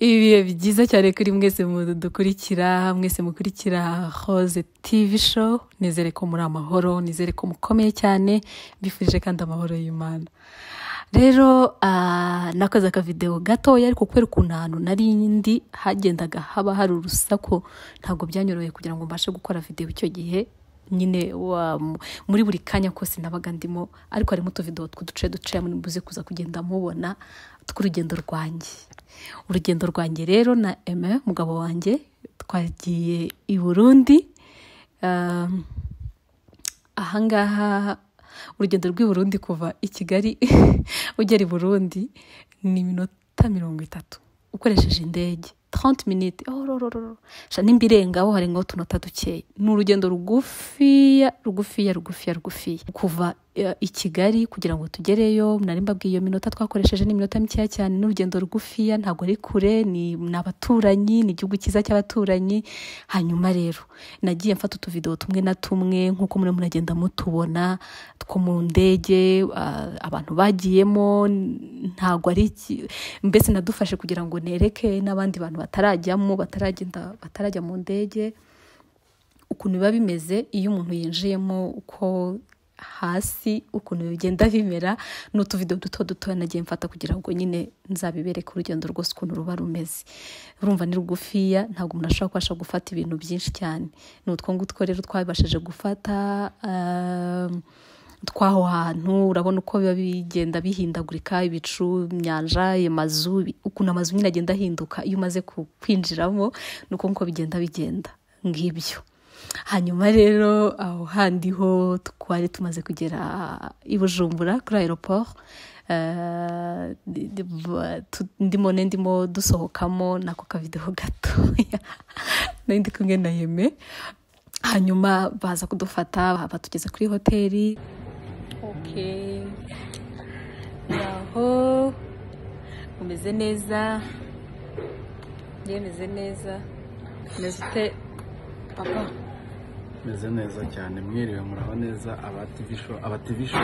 ibihe byiza cyane kuri mwese dukurikira mwese mukurikira hoze tivi show nizere ko muri amahoro nizere ko mukomeye cyane mbifurije kandi amahoro y'imana rero nakoze akavidewo gatoya ariko kubera ukuntu ahantu nari ndi hagendaga haba hari urusaku ntabwo byanyoroheye kugira ngo mbashe gukora videwo icyo gihe nyine muri buri kanya kose nabaga ndimo ariko harimo utuvido tw'uduce duce muze kuza kugenda mubona tw'urugendo rwanjye urugendo rwanjye rero na eme mugabo wanjye twagiye i burundi ahangaha urugendo rw'i burundi kuva i kigali ugera i burundi ni iminota mirongo itatu ukoresheje indege trente minite sha nimba irengaho hari ngo tunota dukeya ni urugendo rugufiya rugufiya rugufiya rugufiya kuva i kigali kugira ngo tugereyo nari mbabwiye iyo minota twakoresheje ni iminota mikeya cyane ni urugendo rugufiya ntabwo ari kure ni abaturanyi ni igihugu cyiza cy'abaturanyi hanyuma rero nagiye mfata utuvidewo tumwe na tumwe nk'uko muri muragenda mutubona two mu ndege abantu bagiyemo ntabwo ari mbese nadufashe kugira ngo nereke n'abandi bantu batarajyamo bataragenda batarajya mu ndege ukuntu biba bimeze iyo umuntu yinjiyemo uko hasi ukuntu bigenda bimera ni utuvido duto dutoya nagiye mfata kugira ngo nyine nzabibereke urugendo rwose ukuntu ruba rumeze urumva ni rugufiya ntabwo umuntu ashobora kubasha gufata ibintu byinshi cyane ni utwo ngutwo rero twabashije gufata tw'aho hantu urabona uko biba bigenda bihindagurika ibicu imyanja amazu ukuntu amazu nyine agenda ahinduka iyo umaze kwinjiramo ni uko nguko bigenda bigenda ngibyo hanyuma rero aho handi ho twari tumaze kugera i bujumbura kuri aeroport ndimo ne ndimo dusohokamo nako kavideho gatoya nari ndi kumwe na yeme hanyuma baza kudufata batugeza kuri hoteli aho umeze neza yemeze neza umeze ute papa meze neza cyane mwiriwe muraho neza abativisho abativisho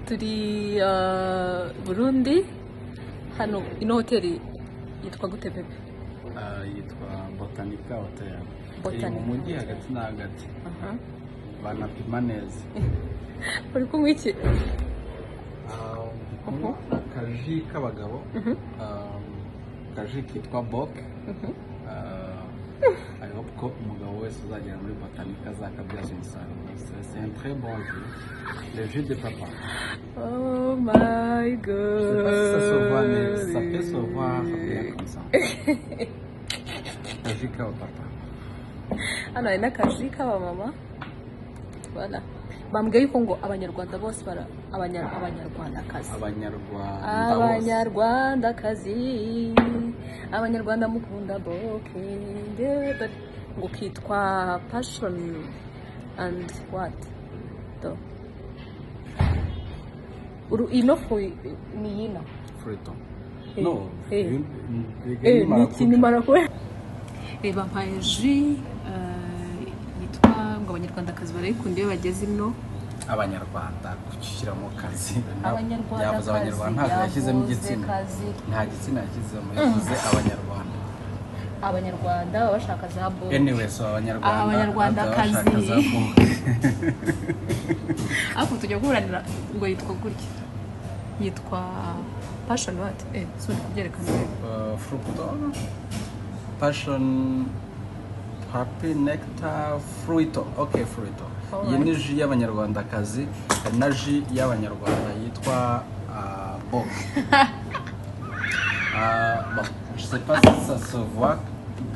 turi burundi hano ino hoteli yitwa gute pepe yitwa botanika hoteli iri mu mujyi hagati na hagati banapima neza uri kunywa iki akaji k'abagabo akaji kitwa boke hariho ko umugabo wese uzagera muri botanika azakabyaza umusaruro sentre bonje le jus de papa oh my god ça peut se voir bien comme ça kaji kaba papa hano hari n'akaji kaba mama voilà bambwiye yuko ngo abanyarwanda bose bara abanyarwandakazi abanyarwandakazi abanyarwanda mukunda boke ngo kitwa passion and what do uru ino fu ni yina fruto Eh, no eh. vi- vi- vi- eh ni marakuja. ikintu marakora reba mpaye ji eh, yitwa ngo abanyarwandakazi barayikunda iyo bageze ino abanyarwanda gushyiramo kazi Abanyarwanda yavuze abanyarwanda kazi, ntabwo yashyizemo yavuze igitsina kazi. nta gitsina yashyizemo yashyize abanyarwanda abanyarwanda baba bashaka za boke anyways abanyarwanda Abanyarwandakazi. bashaka za boke ariko tujya kuburanira ngo yitwa gutya yitwa pashoni wati eh si uri kubyerekana Uh, fructo passion happy nectar fruito okay fruito iyi ni ji y'abanyarwandakazi hari na ji y'abanyarwanda yitwa uh, bok uh, bon je sais pas si ça se voit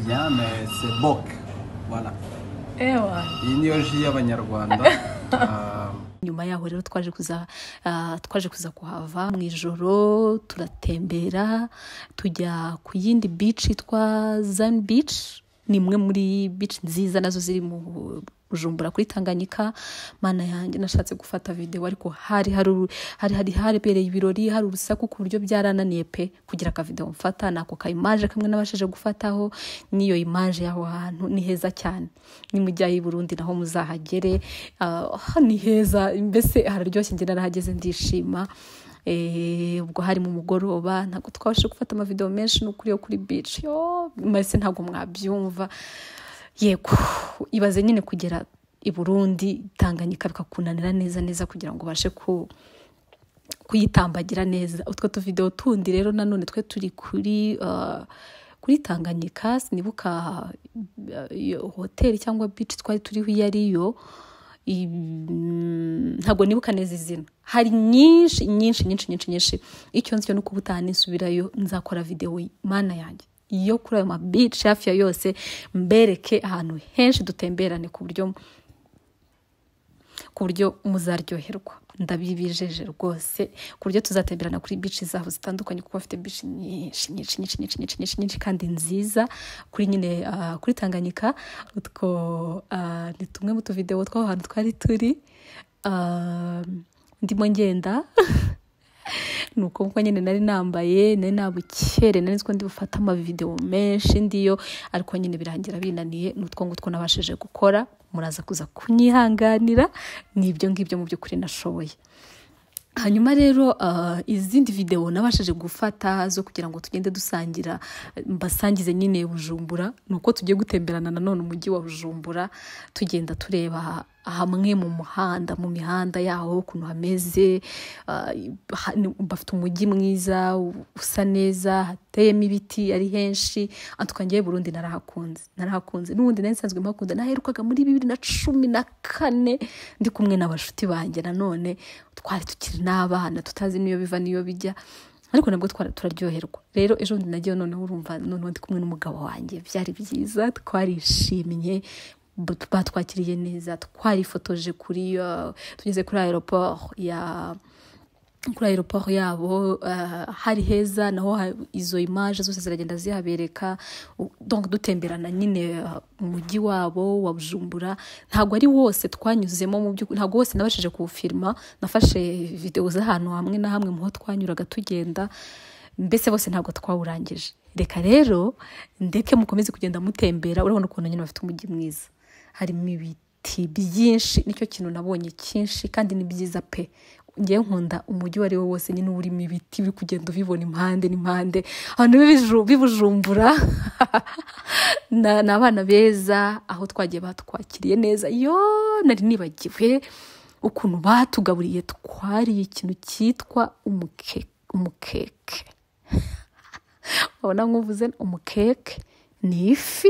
bien mais c'est bok voilà ewa iyi niyo ji y'abanyarwanda uh, nyuma yaho rero twaje kuza ah, twaje kuza kuhava mu ijoro turatembera tujya ku yindi bici yitwa zani bici ni imwe muri bici nziza nazo ziri mu bujumbura kuri tanganyika mana yanjye nashatse gufata videwo ariko hari hari uru- hari hari habereye ibirori hari urusaku ku buryo byarananiye pe kugira akavidewo mfata nako ka imaje kamwe nabashije gufataho n'iyo imaje y'aho hantu ni heza cyane ni mujyayo i burundi naho muzahagere ah, ni heza mbese hararyoshye njye narahageze ndishima ubwo harimo umugoroba ntabwo twabashije gufata amavidewo menshi n'ukuri yo kuri bici mbese ntabwo mwabyumva yego ibaze nyine kugera i burundi tanganyika bikakunanira neza neza kugira ngo ubashe ku kuyitambagira neza utwo tuvidewo tundi rero nanone twe turi kuri kuri tanganyika sinibuka hoteli cyangwa bici twari turiho iyo ariyo ntabwo nibuka neza izina hari nyinshi nyinshi nyinshi nyinshi nyinshi icyo nsyo ni uko ubutaha nisubirayo nzakora videwo mana yanjye iyo kuri ayo mabici hafi ya yose mbereke ahantu henshi dutemberane ku buryo ku buryo muzaryoherwa ndabibijeje rwose ku buryo tuzatemberana kuri bici zaho zitandukanye kuko bafite bici nyinshi nyinshi nyinshi nyinshi nyinshi nyinshi nyinshi kandi nziza kuri nyine kuri tanganyika utwo ni tumwe mu tuvidewo tw'aho hantu twari turi ndimo ngenda ni uko nyine nari nambaye nari nabukere nari nzi ko ndi bufate amavidewo menshi ndiyo ariko nyine birangira binaniye ni utwo ngutwo nabashije gukora muraza kuza kunyihanganira ni ibyo ngibyo mu by'ukuri nashoboye hanyuma rero izindi videwo nabashije gufata zo kugira ngo tugende dusangira mbasangize nyine bujumbura ni uko tugiye gutemberana nanone umujyi wa bujumbura tugenda tureba hamwe mu muhanda mu mihanda yaho ukuntu hameze bafite umujyi mwiza usa neza hateyemo ibiti ari henshi atwangiye burundi narahakunze narahakunze n'ubundi nari nsanzwe mpakunda naherukaga muri bibiri na cumi na kane ndi kumwe n'abashuti banjye nanone twari tukiri n'abana tutazi n'iyo biva n'iyo bijya ariko nabwo turaryoherwa rero ejo bundi nagiye noneho urumva noneho ndi kumwe n'umugabo wanjye byari byiza twarishimye batwakiriye neza twarifotoje kuri tugeze kuri aeroport ya kuri aeroport yabo hari heza naho izo imaje zose ziragenda zihabereka dutemberana nyine umujyi wabo wa bujumbura ntabwo ari wose twanyuzemo mu by'ukuri ntabwo wose nabashije kuwufirima nafashe videwo z'ahantu hamwe na hamwe mu ho twanyuraga tugenda mbese bose ntabwo twawurangije reka rero ndeke mukomeze kugenda mutembera urabona ukuntu nyine bafite umujyi mwiza harimo ibiti byinshi nicyo kintu nabonye cyinshi kandi ni byiza pe ngewe nkunda umujyi uwo ari wo wose nyine urimo ibiti biri kugenda ubibona impande n'impande abantu bibujumbura ni abana beza aho twagiye batwakiriye neza yo nari nibagiwe ukuntu batugaburiye twariye ikintu cyitwa umukeke wabona nk'uvuze umukeke ni ifi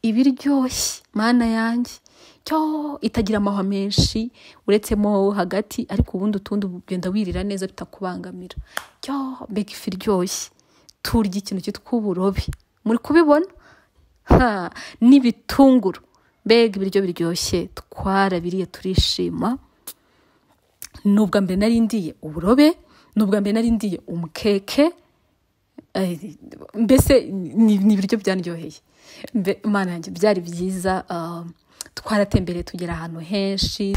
iba iryoshye mana yanjye cyo itagira amahwa menshi uretsemo hagati ariko ubundi utundi ugenda wirira neza bitakubangamira cyo mbega ifi iryoshye turya ikintu cyitwa uburobi muri kubibona n'ibitunguru mbega ibiryo biryoshye twarabiriye turishima ni ubwa mbere nari ndiye uburobe ni ubwa mbere nari ndiye umukeke mbese ni ibiryo byaryoheye imana yanjye byari byiza twaratembereye tugera ahantu henshi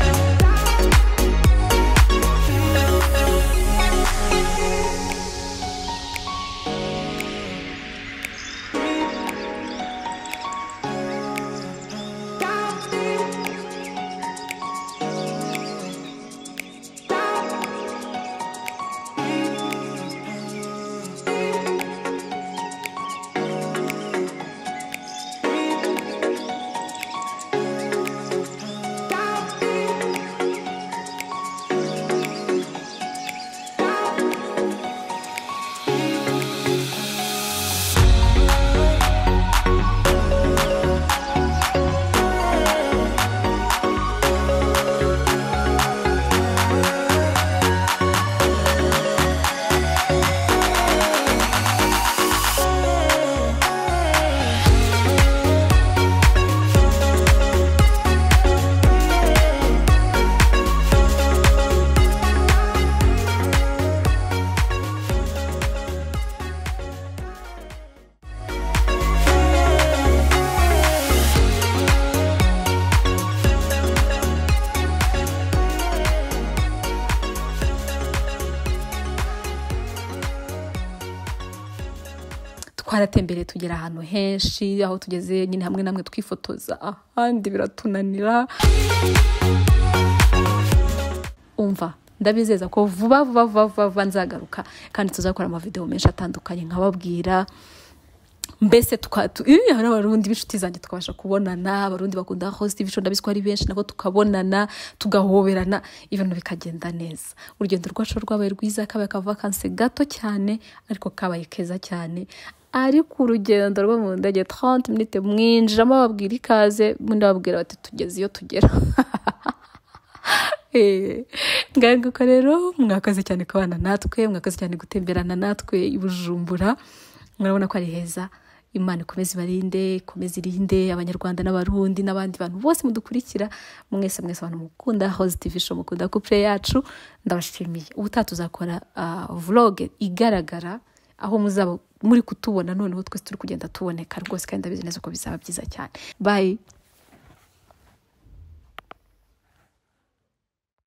twaratembereye tugera ahantu henshi aho tugeze nyine hamwe namwe twifotoza ahandi biratunanira umva ndabizeza ko vuba vuba vuba vuba vuba nzagaruka kandi tuzakora amavidewo menshi atandukanye nkababwira mbese iyo hari abarundi b'inshuti zanjye tukabasha kubonana abarundi bakunda hositi ibico ndabizi ko ari benshi nabo tukabonana tugahoberana ibintu bikagenda neza urugendo rwacu rwabaye rwiza kabaye akavakanse gato cyane ariko kabaye keza cyane ariko urugendo rwo mu ndege taranti minite mwinjiramo babwira ikaze mundi babwira bati tugeze iyo tugera nguko rero mwakoze cyane kubana natwe mwakoze cyane gutemberana natwe i bujumbura murabona ko ari heza imana ikomeze ibarinde ikomeze irinde abanyarwanda n'abarundi n'abandi bantu bose mudukurikira mwese mwese abantu mukunda hoze tivi show mukunda kupure yacu ndabashimiye ubutaha tuzakora vloge igaragara aho muzaba muri kutubona noneho twese turi kugenda tuboneka rwose kandi ndabizi neza ko bizaba byiza cyane bayi